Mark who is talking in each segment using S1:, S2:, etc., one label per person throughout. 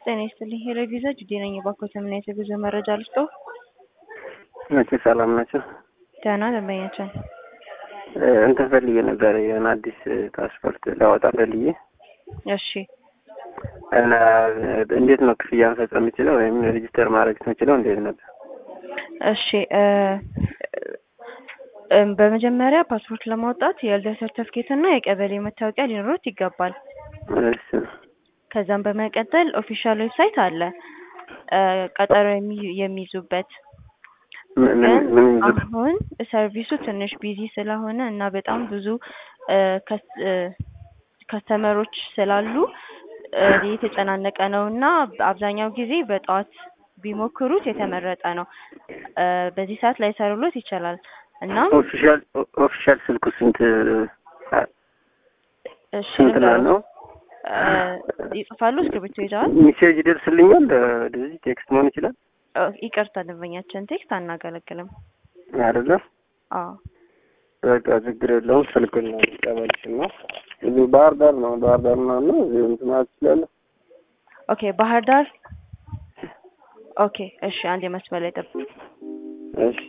S1: ጤና ይስጥልኝ ሄሎ ቪዛ ጁዴ ነኝ። እባክዎት ምን አይነት የጉዞ መረጃ ልስጥዎ?
S2: መቼ ሰላም ናቸው?
S1: ደህና ደንበኛችን
S2: እንትን ፈልጌ ነበር የሆነ አዲስ ፓስፖርት ላወጣ ፈልጌ
S1: እሺ
S2: እና እንዴት ነው ክፍያ መፈጸም የምችለው ወይም ሬጅስተር ማድረግ የምችለው እንዴት ነበር?
S1: እሺ እ እም በመጀመሪያ ፓስፖርት ለማውጣት የልደት ሰርተፍኬት እና የቀበሌ መታወቂያ ሊኖሩት ይገባል።
S2: እሺ
S1: ከዛም በመቀጠል ኦፊሻል ዌብሳይት አለ እ ቀጠሮ የሚ- የሚይዙበት
S2: ምን ምን
S1: ግን
S2: ምን ይዙት?
S1: አሁን ሰርቪሱ ትንሽ ቢዚ ስለሆነ እና በጣም ብዙ እ ከስ- እ ከስተመሮች ስላሉ እ የተጨናነቀ ነው እና አብዛኛው ጊዜ በጠዋት ቢሞክሩት የተመረጠ ነው። እ በዚህ ሰዓት ላይሰሩሎት ይችላል። እናም
S2: ኦፊሻል ኦፊሻል ስልኩ ስንት
S1: እሺ
S2: ስንት ነው
S1: ልንገሮት
S2: ነው?
S1: እ ይጽፋሉ እስክሪብቶ ይዘዋል?
S2: ሜሴጅ ይደርስልኛል ወደዚህ ቴክስት መሆን ይችላል
S1: ኦ ይቅርታ ደንበኛችን ቴክስት አናገለግልም።
S2: አይደለ?
S1: አዎ
S2: በቃ ችግር የለውም። ስልኩን ነው ቀበልሽ እና እዚህ ባህር ዳር ነው ባህር ዳር ነው እና እዚህ እንትን ማለት ትችላለህ?
S1: ኦኬ ባህር ዳር ኦኬ እሺ አንዴ መስመር ላይ ጠብቁ።
S2: እሺ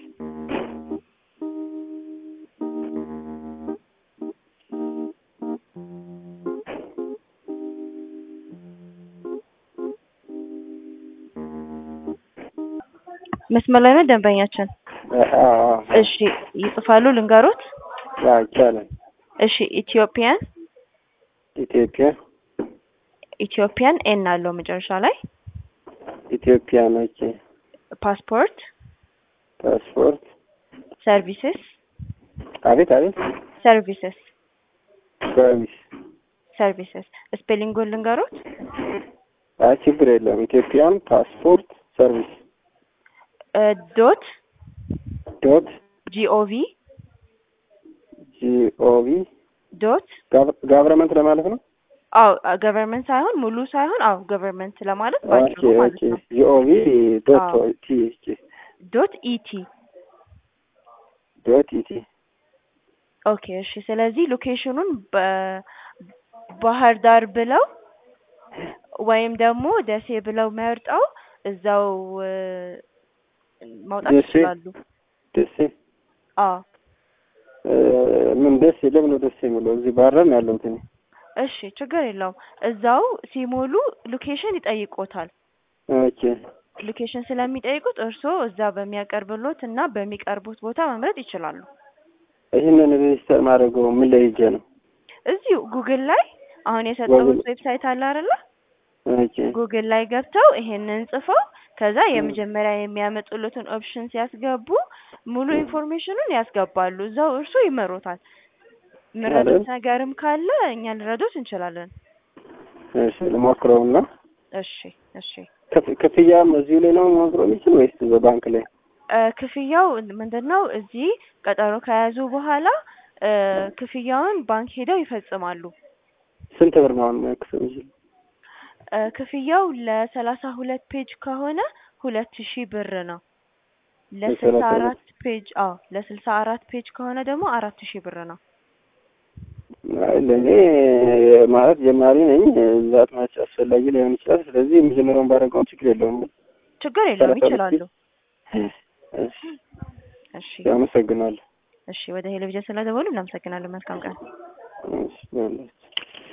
S1: መስመር ላይ ነው ደንበኛችን።
S2: አዎ አዎ
S1: እሺ ይጽፋሉ ልንገሮት?
S2: አዎ ይቻላል።
S1: እሺ ኢትዮጵያን
S2: ኢትዮጵያ
S1: ኢትዮጵያን ኤን አለው መጨረሻ ላይ
S2: ኢትዮጵያ ነች
S1: ፓስፖርት
S2: ፓስፖርት
S1: ሰርቪስስ
S2: አቤት አቤት
S1: ሰርቪስስ
S2: ሰርቪስ
S1: ሰርቪስስ ስፔሊንጉን ልንገሮት?
S2: አይ ችግር የለውም። ኢትዮጵያን ፓስፖርት ሰርቪስ
S1: እ ዶት
S2: ዶት
S1: ጂኦቪ
S2: ጂኦቪ
S1: ዶት
S2: ጋቨርመንት ለማለት ነው።
S1: አው ገቨርንመንት ሳይሆን ሙሉ ሳይሆን አው ገቨርንመንት ለማለት
S2: ኦኬ
S1: ባጭሩ ማለት
S2: ኦኬ
S1: ነው።
S2: ጂኦቪ ዶት
S1: አዎ።
S2: ቲ ቲ
S1: ዶት ኢቲ
S2: ዶት ኢቲ
S1: ኦኬ እሺ። ስለዚህ ሎኬሽኑን በባህር ዳር ብለው ወይም ደግሞ ደሴ ብለው መርጠው እዛው እ ማውጣት
S2: ደሴ?
S1: ይችላሉ።
S2: ደሴ
S1: አዎ
S2: እ ምን ደሴ ለምን ነው ደሴ የሚለው? እዚህ ባህር ዳር ነው ያለሁት እኔ።
S1: እሺ ችግር የለውም። እዛው ሲሞሉ ሎኬሽን ይጠይቆታል።
S2: ኦኬ
S1: ሎኬሽን ስለሚጠይቁት እርስዎ እዛ በሚያቀርብሎት እና በሚቀርቡት ቦታ መምረጥ ይችላሉ።
S2: ይህንን ሬጅስተር ማድረገው ምን ላይ ሄጄ ነው?
S1: እዚሁ ጉግል ላይ አሁን የሰጠሁት
S2: ጉግል-
S1: ዌብሳይት አለ አይደለ?
S2: ኦኬ
S1: ጉግል ላይ ገብተው ይሄንን ጽፈው ከዛ የመጀመሪያ የሚያመጡለትን ኦፕሽን ሲያስገቡ ሙሉ ኢንፎርሜሽኑን ያስገባሉ። እዛው እርሱ ይመሩታል። ምረጡት
S2: አይደል?
S1: ነገርም ካለ እኛ ልረዶት እንችላለን።
S2: እሺ ልሞክረውና
S1: እሺ እሺ።
S2: ክፍ- ክፍያም እዚሁ ላይ ነው መሞክረው የሚችል ወይስ በባንክ ላይ?
S1: እ ክፍያው ምንድን ነው? እዚህ ቀጠሮ ከያዙ በኋላ እ ክፍያውን ባንክ ሄደው ይፈጽማሉ።
S2: ስንት ብር ነው አሁን መክፈል የሚችል?
S1: እ ክፍያው ለሰላሳ ሁለት ፔጅ ከሆነ ሁለት ሺህ ብር ነው። ለስልሳ
S2: ለሰላሳ ሁለት
S1: አራት ፔጅ አዎ ለስልሳ አራት ፔጅ ከሆነ ደግሞ አራት ሺህ ብር ነው።
S2: አይ ለእኔ ማለት ጀማሪ ነኝ። ዛት ማች አስፈላጊ ላይሆን ይችላል። ስለዚህ የመጀመሪያውን ባደረገው ችግር የለውም።
S1: ችግር የለውም
S2: ሰላሳ ሁለት
S1: ይችላሉ።
S2: እሺ
S1: እሺ
S2: አመሰግናለሁ።
S1: እሺ ወደ ቴሌቪዥን ስለደወሉ እናመሰግናለን። መልካም ቀን።
S2: እሺ በላችሁ።